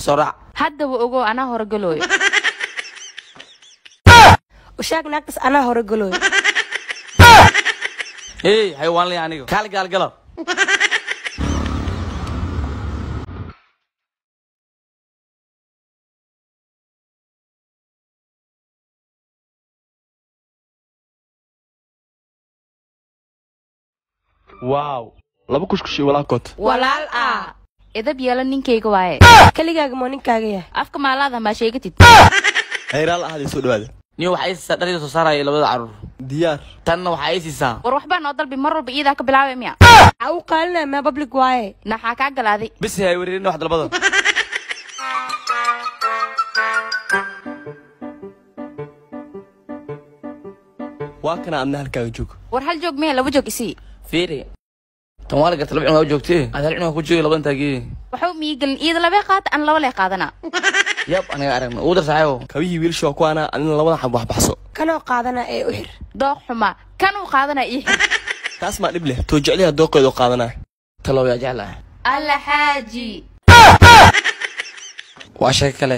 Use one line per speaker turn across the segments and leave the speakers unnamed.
soo raac
haddaba ogow anaa horogalooyo
ushaag naagtas anaa hore galooy
hey xayawaan lay aniga kaali gaalgalo
waaw laba kushkushi walaakood
walaal ah edab yeelo ninkayga waaye
keligaaga moo ninkaaga yahay
afka maalaada maa sheegatid
hayraal ahadii soo dhawaada
niyo waxaa ii siisaa dharida soo saaraya labada caruur
diyaar
tanna waxaa ii siisaa
war waxbaa noo dalbi mar walba iyadaa ka bilaabay miya
waxaa u qaalinaya maa public waaye
naxaa kaa galaaday
bis hay wereerin wax dalbada
waa kana adna halkaaga joog
war hal joog maya laba joog isii
fiiri tan waa la garta laba cunug waa joogtee aad hal cunug ku joogay labadan taagee
waxba miigelin iyada labee qaata an laba lee qaadana
yab aniga aragna ugu dar saaxiibo
kabihii wiilsha waa kuwaana adina labada xab wax baxso
kanoo qaadana ee u xir
dooq xuma kan uu qaadana ii xir
taas maa dhib leh too jecliha dooqeedu qaadanaa
talow yaa jeclahay
alla xaaji
waa sheeko kale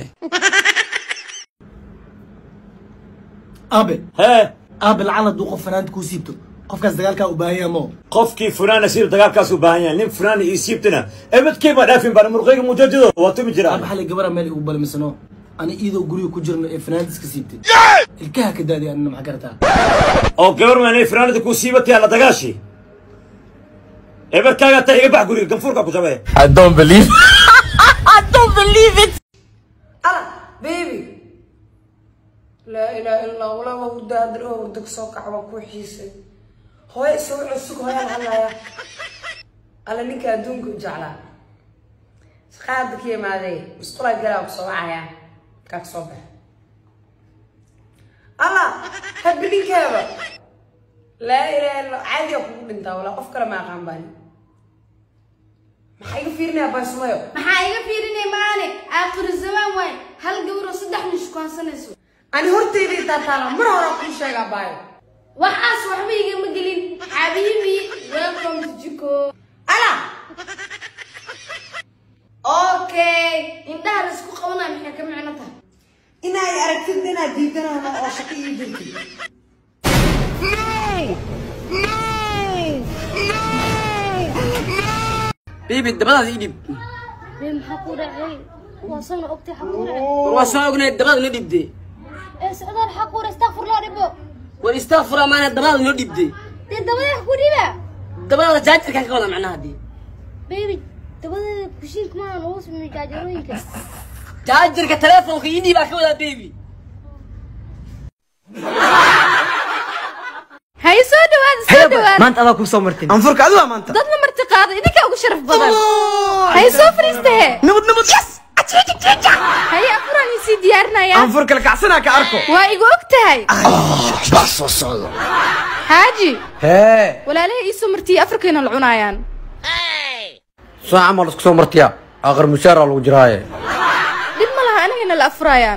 aabe
hee
aabe lacala hadduu qof fanaanta kuu siibto qofkaas dagaalkaa u baahan yaha moo
qofkii funaana siib dagaalkaas u baahan yahay nin funaana ii siibtana ebadkay baa dhaafin baan murqayga mujadido waa tumi
aabe
jiraa
xalay gabara meel igu balmisano ani iyadoo guriga ku jirno ee fanaanta iska siibtay ilkaha ka daadiy anina maxaa garataa
oo gabar maanay funaanada kuu siibatay alla dagaashi ebarkaaga taa iga bax guriga ganfuurka ku jabee
ala baby laa ilaaha illa allah walaa waa hurdaadir oo hurda kasoo kaca waa kuu xiisay hooyo isoo cusug hooyaan hadlaya alla ninka adduunka u jeclaa shaqaada ka yimaadee musqulaa galaa kusoo wacayaa kaa kasoo baxa alla habbi ninkeeba laa ilaaha illa caadiga kugu dhintaa walaa qof kale ma aqaan baani maxaa iga fiirinaya baasumayo
maxaa iga fiirinay maane aakhir zamaan waay hal gabar oo saddex nin shukaansanayso
ani hortayda intaa taala mar horaa kuu sheegaa baayo
waxaas waxba igama gelin xabiibi welcome to jiko
ala
okay indhaha la isku qabanaya maxay ka micno tahay
inaad aragtid inaad diidanahno oo shaqo ii jirtid
bibi dabadaas ii dhib
Bee maxaa ku dhacay waa sana ogtay xaq ku dhacay
war waa soo ognayd dabada noo dhibdee
ee socdaal xaq ku dhacay astaghfirullah dhibo
war istaafura maana dabada noo dhibdee
dee dabada ku dhiba
dabada jaajarkaan ka wada macnaha haddii
baby dabada kushiinka maahan ugu sameeyay jaajarooyinka
jaajarka teleefonka ii dhiibaa ka wadaa baby
hay soo dhawaada soo dhawaada
maanta adaa ku soo martin
anfurka adiga maanta
dad la marti qaada idinkaa ugu sharaf badan hay soo fariistahe
nabad nabad yes
haye afuraan isii diyaarinaya
anfur kala kacsanaa ka arko
waa igu og tahay xaaji
hee
walaalaha iisoo martiyey afarkayna la cunaayaan
soo camal isku soo martiya aakhir mushaara lagu jiraaye
dhib ma laha anagayna la afuraayaan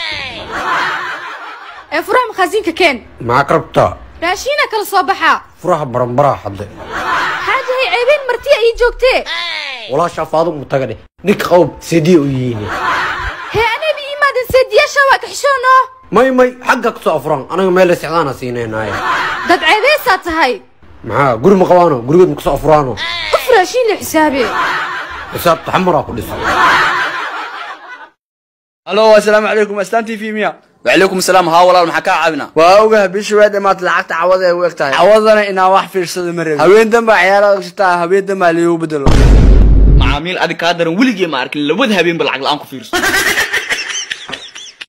ee furaha makhaasiinka keen
maxaa ka rabtaa
raashiina kala soo baxaa
furaha baranbaraha hadle
xaaji hay ceebeen martiya ii joogtee
walaashaa faadum taga dheh ninka qawb seediya u yihiin
hee anayba iimaadan seediyaasha waa kaxishoono
may may xagga ka soo afuran anaga meel sexdaana siinaynaye
dad ceebeysaa tahay
maxaa guri ma qabaano gurigood ma kasoo afuraano
qof raashiin la xisaabe
xisaabta xamaraa ku dhiso
halo assalaamu calaykum astaan t v miya
wacalaykum asalaam haa walaal maxaa kaa caawina
waa ogaha bishii waa dhamaad lacagta cawada ay u eg tahay cawadana inaan wax fiirsado ma rabin haween danba ciyaarada ogsataa haween danbaa liigu bedelo
macaamiil adig kaa daran weligee ma arkin labada habeenba lacag la-aan ku fiirso